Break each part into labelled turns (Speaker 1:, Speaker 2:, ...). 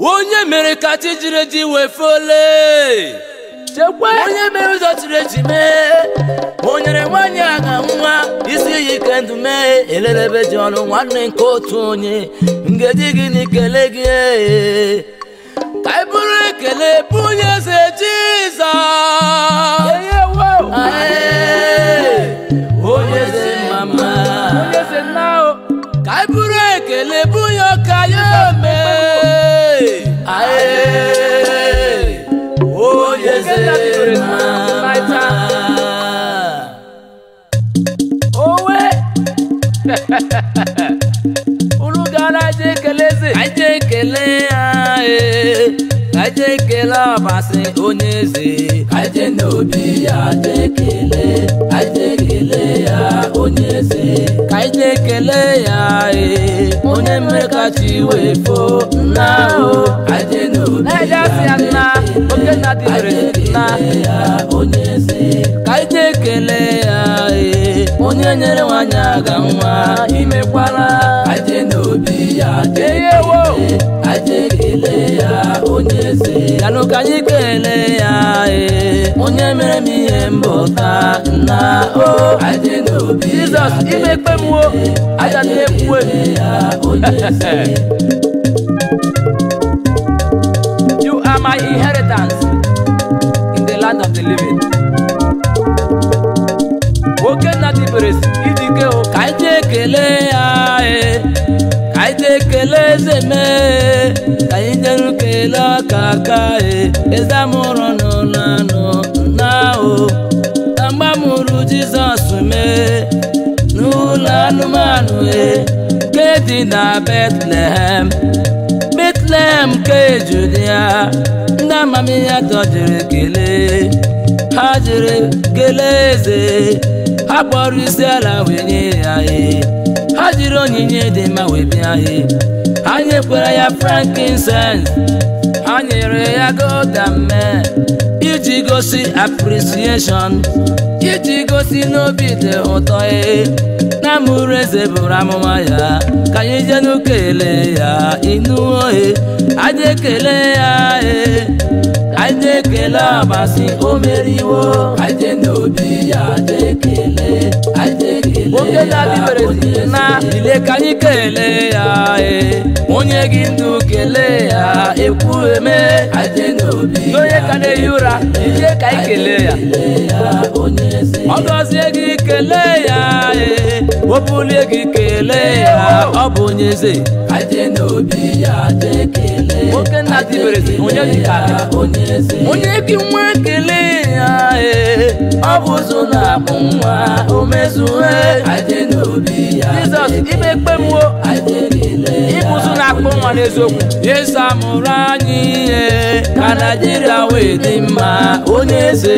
Speaker 1: onye mere ka chi jiri eji wee fole
Speaker 2: chekwa
Speaker 1: onye mere ụzọ chiri eji mee o nyere nwaanyị aga nwa isi iyi ike ndụ mee elelebe ji ọnụ nwanne nke otu onye ngaji gị na ikele gị ee. ka anyị bụrụ ekele bụ onye eze jizọs
Speaker 2: eye wo
Speaker 1: Ee, onye eze mama
Speaker 2: onye eze nna o
Speaker 1: ka anyị bụrụ ekele bụ onye ọka ya ome Ee, onye eze mama
Speaker 2: owe unu gara je ekele eze
Speaker 1: Ka anyị jee ekele ya ee. Ka anyị jee ekele ọbasi onye eze Ka anyị jee n'obi ya jee ekele Ka anyị jee ekele ya onye eze Ka anyị jee ekele ya ee. onye mere ka chi wee foo nna o Ka anyị jee n'obi
Speaker 2: na-eje asị ya nna oke nna dị mere nna
Speaker 1: ya onye eze Ka anyị jee ekele ya ee. onye nyere nwanyị aga nwa imekwala Ka anyị jee n'obi ya jee
Speaker 2: eye wo
Speaker 1: Aje kele ya onye eze yanụ ka anyị kelee ya ee onye mere m ihe mbụta nna o aje n'obi
Speaker 2: jizọs imekpe m wo aja na-ekwu
Speaker 1: ya onye eze
Speaker 2: you are my inheritance in the land of the living oke nna dị mere ịdị ike o
Speaker 1: ka anyị jee kelee ya ee ka anyị jee kelee eze mee ka anyị jeru kelee ọka aka ee eze amụrụ n'ụlọ anụ nna o na mgbe amụrụ jizọs mee n'ụlọ anụmanụ ee nke dị na betlehem betlehem nke judia ndị amamihe dọjere kelee ha jere kelee eze ha kpọrọ isi ala wee nye ya ee ha jiri onyinye dị mma wee bịa ee ha nyekwara ya frankincense ha nyere ya godamme iji gosi appreciation iji gosi n'obi dị ụtọ ee na mụrụ eze bụrụ amụma ya ka anyị jenu kelee ya ịnụwo ee anyị ekele ya ee anyị ekele ọbasi o meriwo anyị n'obi ya ekele anyị ekele
Speaker 2: oke nna dị mere nna
Speaker 1: ile ka anyị kelee ya ee onye gị ndụ kelee ya ekwu eme anyị n'obi
Speaker 2: n'onye ka na-ehi ụra ije ka anyị kelee ya
Speaker 1: ọ gọzie gị kelee ya ee o bulie gị kelee ya ọ bụ onye eze anyị n'obi ya ekele
Speaker 2: oke nna dị mere onye dị ka gị
Speaker 1: onye gị nwa kelee ya ee ọ bụ ụzọ na-akpụ nwa o mezue
Speaker 2: jizọs imekpe m wo ịbụzụ na-akpụ nwa n'eziokwu
Speaker 1: yesu amụrụ anyị ihe ka naijiria wee dị mma onye eze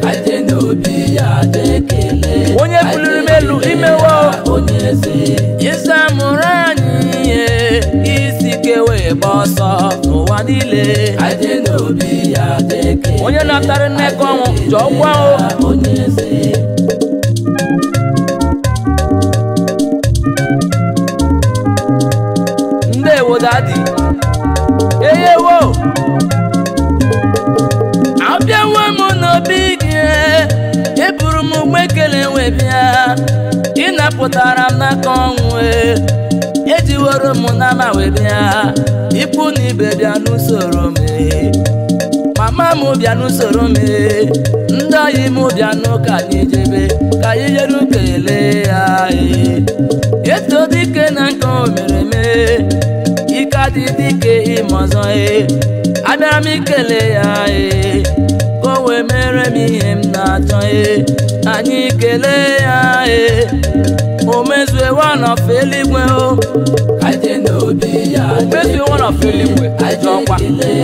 Speaker 2: onye buliri m elu imewo
Speaker 1: yesu amụrụ anyị ihe isi ike wee gba ọsọ n'ụwa niile
Speaker 2: onye natara nneka ọnwụ jọọ gwa o ndewo dadi eyewo
Speaker 1: abịawo m n'obi gị eburu m ụgbọ ekele wee bịa ịnapụtara m n'aka ọnwụ e. ejiworo m n'ama wee bịa ikwu na ibe bịa n'usoro m e. mama m bịa n'usoro m e. ndị oyi m bịa n'ụka anyị jebe ka anyị jere kelee ya e. eto dike na nke o mere mee ike adị dike ime ọzọ e abịara m ikele ya e ka o wee mere m ihe m na-achọ e anyị kelee ya e o mezue wanọf eluigwe o
Speaker 2: mezi one of eluigwe jọọkwa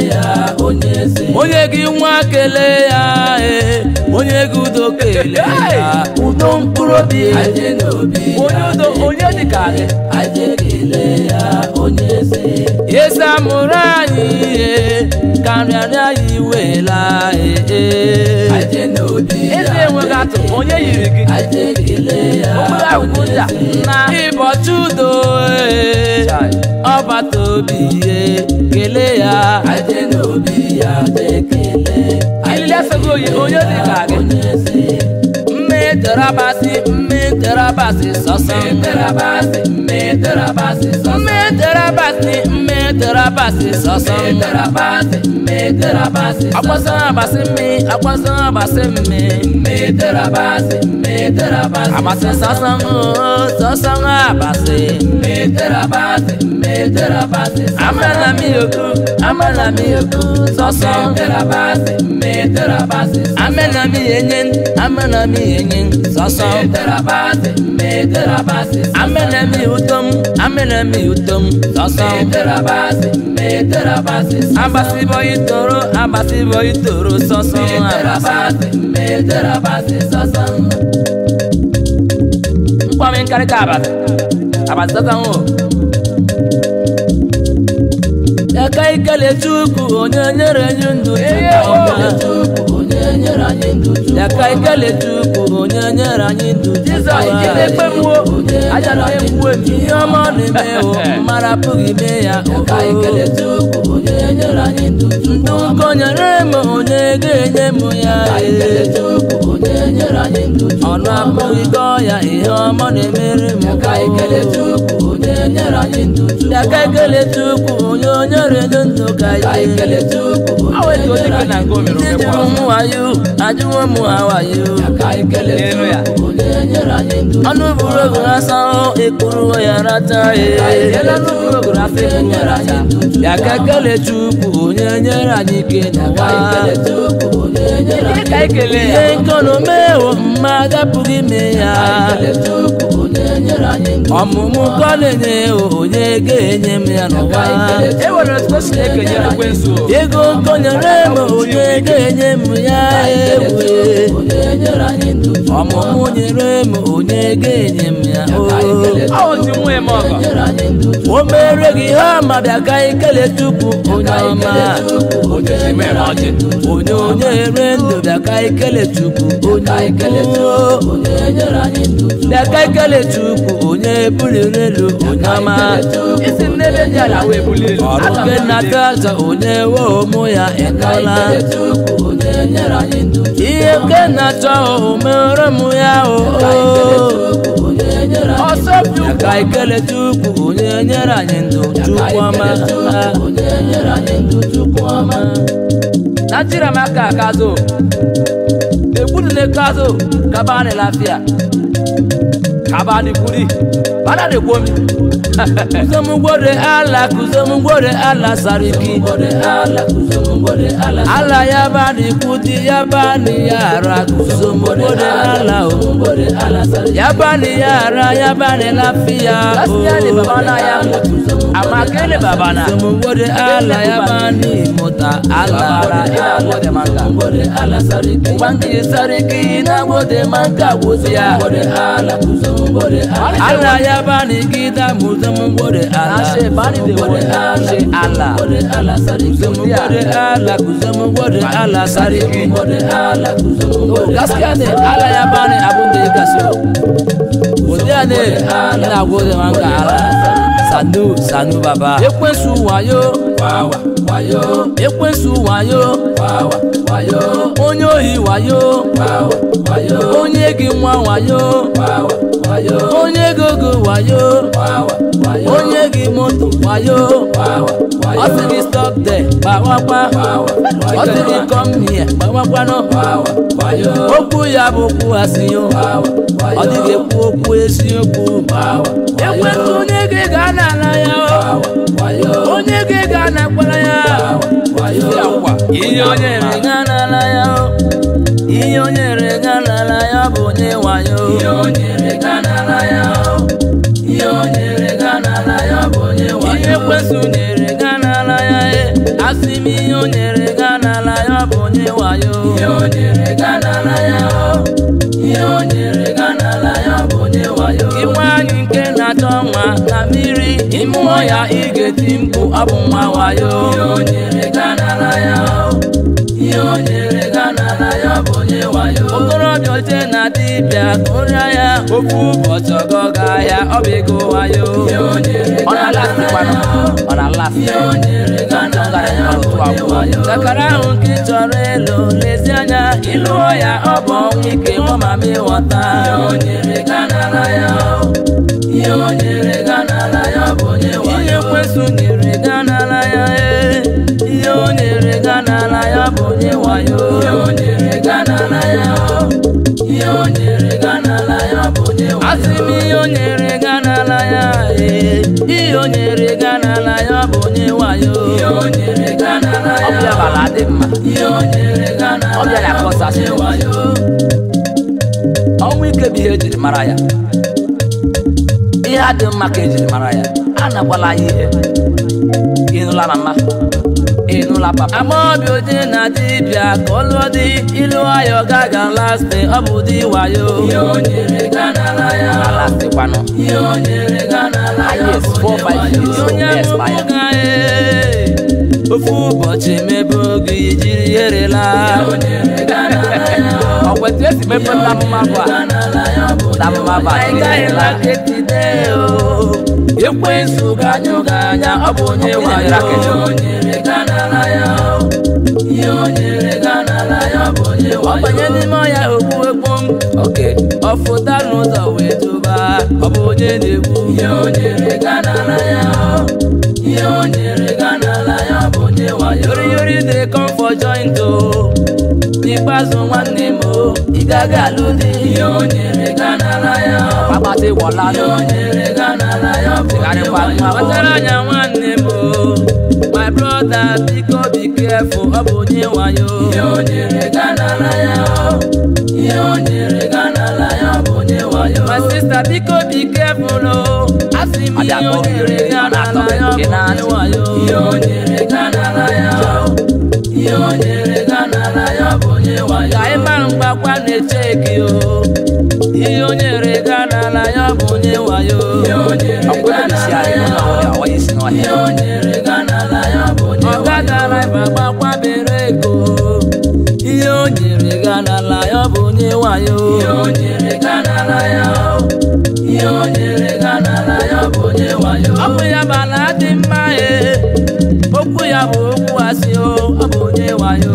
Speaker 1: onye gị nwa kelee ya e onye gị udo kelee ya udo mkpụrụ obi
Speaker 2: onye udo onye dị ka gị
Speaker 1: eze amụrụ anyị ihe ka nrịarịa ya iwe ekwuela ee
Speaker 2: aje n'obi ya
Speaker 1: eze enweghị atụ onye yiri gị
Speaker 2: aje kelee ya
Speaker 1: onweghị agwụja na ịbọchị udo ee
Speaker 2: Chai.
Speaker 1: ọbata obi ihe kelee ya
Speaker 2: aje n'obi ya aje kelee
Speaker 1: ilili efego oyi onye dị ka gị
Speaker 2: onye ezi
Speaker 1: mme terabasị mme terabasị sọsọ
Speaker 2: meterabasị meterabasị sọsọ
Speaker 1: mme terabasị mme terabasị sọsọ
Speaker 2: meterabasị meterabasị
Speaker 1: akwasọ abasị mme akwasọ abasị mme
Speaker 2: meterabasị meterabasị
Speaker 1: abasị sọsọ oo, sọsọ abasị
Speaker 2: meterabasị meterabasị
Speaker 1: amala mi oku amala mi oku sọsọ
Speaker 2: meterabasị meterabasị
Speaker 1: amala mi enyen amala mi enyen sọsọ
Speaker 2: meterabasị meterabasị
Speaker 1: amala mi utom amala mi utom sọsọ
Speaker 2: meterabasị meterabasị
Speaker 1: abasị bọyị toro abasị bọyị toro sọsọ abasị
Speaker 2: meterabasị meterabasị sọsọ
Speaker 1: mkpọmi nkarịka abasị abasị sọsọ o aka ikele chukwu onye nyere anyị ndụ chukwu ọma.
Speaker 2: Chukwu onye nyere anyị ndụ Chukwu
Speaker 1: aka ikele chukwu onye nyere anyị ndụ
Speaker 2: Jizọs
Speaker 1: ọma.
Speaker 2: ikele ekpe mwo aja na onye mgbu emi
Speaker 1: ihe ọma ọ na-eme o mmadụ apụghị ime ya
Speaker 2: ka ikele Chukwu onye nyere anyị ndụ
Speaker 1: ndụ
Speaker 2: Chukwu
Speaker 1: nke o nyere m onye ga-enye m ya
Speaker 2: ka ikele
Speaker 1: ee.
Speaker 2: Chukwu onye nyere anyị ndụ Chukwu
Speaker 1: ọnụ apụghị gọọ ya ihe ọma ọ na-emere m
Speaker 2: ka ikele Chukwu onye nyere anyị ndụ Chukwu
Speaker 1: ya ka ekele chukwu onye o nyere ndụ ndụ ka
Speaker 2: ka
Speaker 1: ike
Speaker 2: ikele Chukwu
Speaker 1: Ọ
Speaker 2: onye
Speaker 1: wetu
Speaker 2: nyere
Speaker 1: dike na
Speaker 2: anyị
Speaker 1: nke o mere
Speaker 2: ndụ
Speaker 1: omekwa.
Speaker 2: Chukwu
Speaker 1: Ajụwo m wayo ajụwo m ha wayo
Speaker 2: ka ikele
Speaker 1: Elu ya.
Speaker 2: Chukwu onye nyere anyị ndụ
Speaker 1: ọnụ buru ogu asa ekpuru ya rata ee
Speaker 2: Ele ọnụ buru ogu asa ekpuru ya rata.
Speaker 1: ya ka ekele chukwu onye nyere anyị ike
Speaker 2: ka ikele
Speaker 1: n'ụwa
Speaker 2: Chukwu onye nyere anyị
Speaker 1: ka ekele ihe nkọnomewo mmadụ apụghị ime ya
Speaker 2: ikele Chukwu onye nyere anyị ndụ
Speaker 1: ọmụmụ ka ọ na-enye onye ga-enye m ya n'ụwa
Speaker 2: e nwere otu o si ekenye ekwensu
Speaker 1: ego nkonyere m onye ga-enye m ya ewe
Speaker 2: onye nyere anyị ndụ
Speaker 1: ọmụmụ nyere m onye ga-enye m ya
Speaker 2: ọ otu nwa eme ọgọ
Speaker 1: o o mere gị ihe ọma bịa ka ikele chukwu onye ọma onye onye ere ndụ bịa ka ikele chukwu onye ukwu bịa ka ikele chukwu onye buliri elu onye ọma
Speaker 2: isi m n'ebe dị ala wee bulie elu
Speaker 1: ọrụ nke nnata aja onye we ụmụ ya ịnọla ihe nke na-achọ o mere m ya o
Speaker 2: ọsọ bi
Speaker 1: bịa ka ikele chukwu onye nyere anyị ndụ chukwu ọma
Speaker 2: Nigeria maka kazo egudu ne kazo kabani lafiya kabani kuri bana de komi
Speaker 1: kuzomugwode ala kuzomugwode ala sariki ala yabani kuti yabani yara kuzomugwode ala o yabani yara yabani lafiya
Speaker 2: lafiya ne baba na ya amma kai ne baba na
Speaker 1: kuzomugwode ala yabani mota
Speaker 2: baba na
Speaker 1: ala
Speaker 2: ina gode maka
Speaker 1: wangi sariki na gode manka wuziya ala yabani gida muzomugwode ala
Speaker 2: ashe bani de wode ashe ala
Speaker 1: kuzomugwode ala kuzomugwode ala sariki gaskiya ne ala ya bani abin da ya kaso godiya ne ina gode maka ala sanu sanu baba ekwensu wayo ekwensu wayo onye ohi wayo onye gị nwa wayo onye gogo wayo onye gị moto wayo ọ sị gị stop there gbawakwa ọ sị gị come here gbawakwanụ okwu ya bụ okwu asịyo ọ dịghị ekwu okwu eziokwu ekwentị onye gị ga n'ala ya o onye gị ga nakwara ya ihe onye re ga n'ala ya o ihe onye re ga n'ala ya bụ onye wayo ihe onye re ga n'ala ya o ihe onye re ga n'ala ya bụ onye wayo ihe ekwensụ nyere ga n'ala ya e asị m ihe o nyere ga n'ala ya bụ onye wayo ihe o nyere ga n'ala ya o ihe o nyere ga n'ala ya bụ onye wayo inwe anyị nke na-achọ nwa na mmiri ịmụọ ya ị ga-eti mkpu ọ bụ nwa wayo ihe o nyere ga n'ala ya o bụ onye wayo okorobịa oche na dibịa kụrịa ya ofu ụbọchị ọgọ ga ahịa ọ bụ ego wayo
Speaker 2: ọ na-alasịkwanụ ọ na-alasị
Speaker 1: chakara ahụ nke ị chọrọ ịlụ lezi anya ịlụọ ya ọ bụ ọnwụ ike nwa mama ịghọta ihe kwesụ nyere ga n'ala ya ee ihe o nyere ga n'ala ya bụ onye wayo asị m ihe o nyere ga n'ala ya ee ihe o nyere ga n'ala ya bụ onye wayo
Speaker 2: ọbịa bara dị mma ọbịa na-akọsasị ọnwụ ike bụ ihe ejiri mara ya ihe adị mma ka ejiri mara ya anakwala ya ihe ịnụla mama ịnụla papa
Speaker 1: amaobi oje na dibịa ka ọ lụọ dị ilu ayọ gaga lasti ọ bụ di wayo
Speaker 2: alasịkwanụ yes four five years so
Speaker 1: onye
Speaker 2: yes
Speaker 1: amụmụ
Speaker 2: baya
Speaker 1: ga ee ofu ụbọchị mebe oge ijiri yerela
Speaker 2: ọ kwetu esi mepe nna mmadụ a na mmadụ a
Speaker 1: anyị gaghị maketide o ekwensu ganyụ gị anya ọ bụ onye
Speaker 2: Ọ bụ onye
Speaker 1: wayo ọ banye n'ime ọya okpu ekpo m
Speaker 2: oke
Speaker 1: ọ fụta n'ụzọ wee tụba ọ bụ onye na-egbu yori yori dey come for joint o n'ikpeazụ nwanne m o ị gaghị alụ di
Speaker 2: kpakpata ịwọla chegharịkwa nwa
Speaker 1: kpatara anya nwanne m o my brother biko be careful ọ bụ onye wayo my sister biko be careful o asị m ihe o nyere ga n'ala ya bụ onye wayo ka ị mara mgbakwa na-eche gị o ihe o nyere ga n'ala ya bụ onye wayo
Speaker 2: ọkwebebisi anyị ụlọ ọhụrụ awa isi n'ọhịa
Speaker 1: ọga dara ịba gbakwa bere ego ihe o nyere ga n'ala ya bụ onye wayo ọ bụ ya bụ ala dị mma e okwu ya bụ okwu asị o ọ bụ onye wayo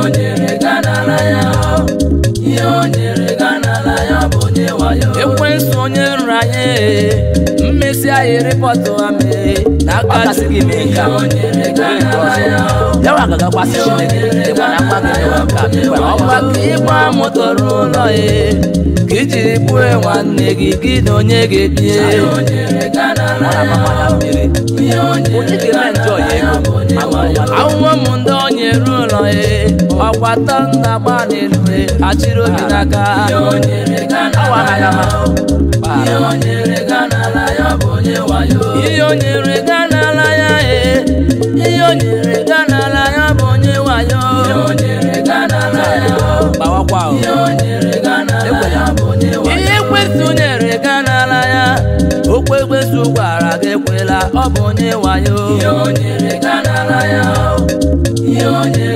Speaker 1: ekwensu onye nranye e mmesi anyị rịpọtụ ame n'aka
Speaker 2: ọkasị gị mee nke a mee nke ọzọ yawa gagakwasị chineke dịkwa na mma gị mewe nke a mekwa na
Speaker 1: ọkwa
Speaker 2: ọgba
Speaker 1: ka ịgba moto ruo ụlọ e ka ijiri gbue nwanne gị gị na onye ga-ebie
Speaker 2: ọ na-agba mmanya mmiri onye ga-eme njọ ya ego ma ma ụwa
Speaker 1: ahụhụ m ndị onye ruo ụlọ e ọkwa tọ nna gba n'elu e achịrị obi n'aka
Speaker 2: awa anaghị ama
Speaker 1: ihe o nyere ga n'ala ya e ihe o nyere ga n'ala ya bụ onye wayo
Speaker 2: gbawakwa o ekwela
Speaker 1: ihe ekwesu nyere ga n'ala ya okwu ekwesu gwara gị ekwela ọ bụ onye wayo